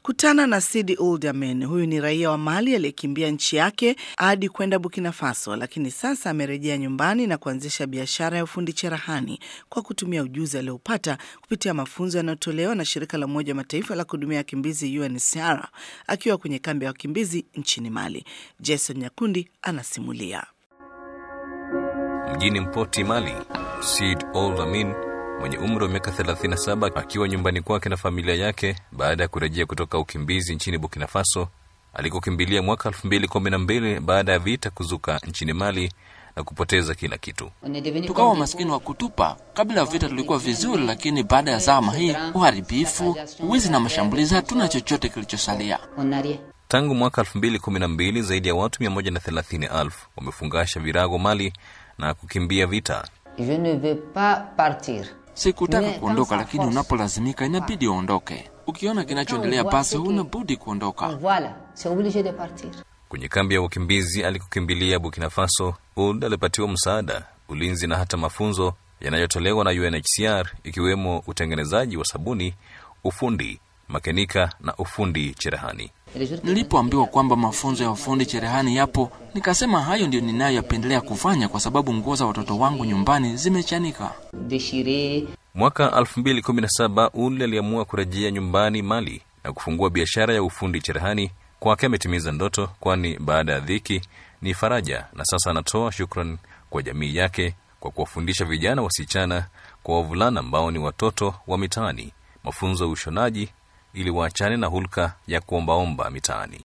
Kutana na Sidi Ould Amen. Huyu ni raia wa Mali aliyekimbia nchi yake hadi kwenda Burkina Faso, lakini sasa amerejea nyumbani na kuanzisha biashara ya ufundi cherehani kwa kutumia ujuzi aliopata kupitia mafunzo yanayotolewa na shirika la Umoja wa Mataifa la kuhudumia wakimbizi UNHCR akiwa kwenye kambi ya wakimbizi nchini Mali. Jason Nyakundi anasimulia. Mjini Mpoti, Mali, Sid Ould Amin mwenye umri wa miaka 37 akiwa nyumbani kwake na familia yake baada ya kurejea kutoka ukimbizi nchini Burkina Faso alikokimbilia mwaka 2012 baada ya vita kuzuka nchini Mali na kupoteza kila kitu. Tukawa maskini wa kutupa. Kabla ya vita tulikuwa vizuri, lakini baada ya zama hii, uharibifu, wizi na mashambulizi, hatuna chochote kilichosalia. Tangu mwaka 2012 zaidi ya watu 130,000 wamefungasha virago Mali na kukimbia vita. Je ne veux pas partir. Sikutaka kuondoka, lakini unapolazimika inabidi uondoke. Ukiona kinachoendelea basi huna budi kuondoka. Voilà, c'est obligé de partir. Kwenye kambi ya wakimbizi alikokimbilia Burkina Faso, Ould alipatiwa msaada, ulinzi na hata mafunzo yanayotolewa na UNHCR ikiwemo utengenezaji wa sabuni, ufundi makenika na ufundi cherehani. Nilipoambiwa kwamba mafunzo ya ufundi cherehani yapo, nikasema hayo ndio ninayopendelea kufanya kwa sababu nguo za watoto wangu nyumbani zimechanika. Déchirer. Mwaka 2017 Ould aliamua kurejea nyumbani Mali na kufungua biashara ya ufundi cherehani. Kwake ametimiza ndoto, kwani baada ya dhiki ni faraja, na sasa anatoa shukran kwa jamii yake kwa kuwafundisha vijana wasichana kwa wavulana ambao ni watoto wa mitaani mafunzo ya ushonaji ili waachane na hulka ya kuombaomba mitaani.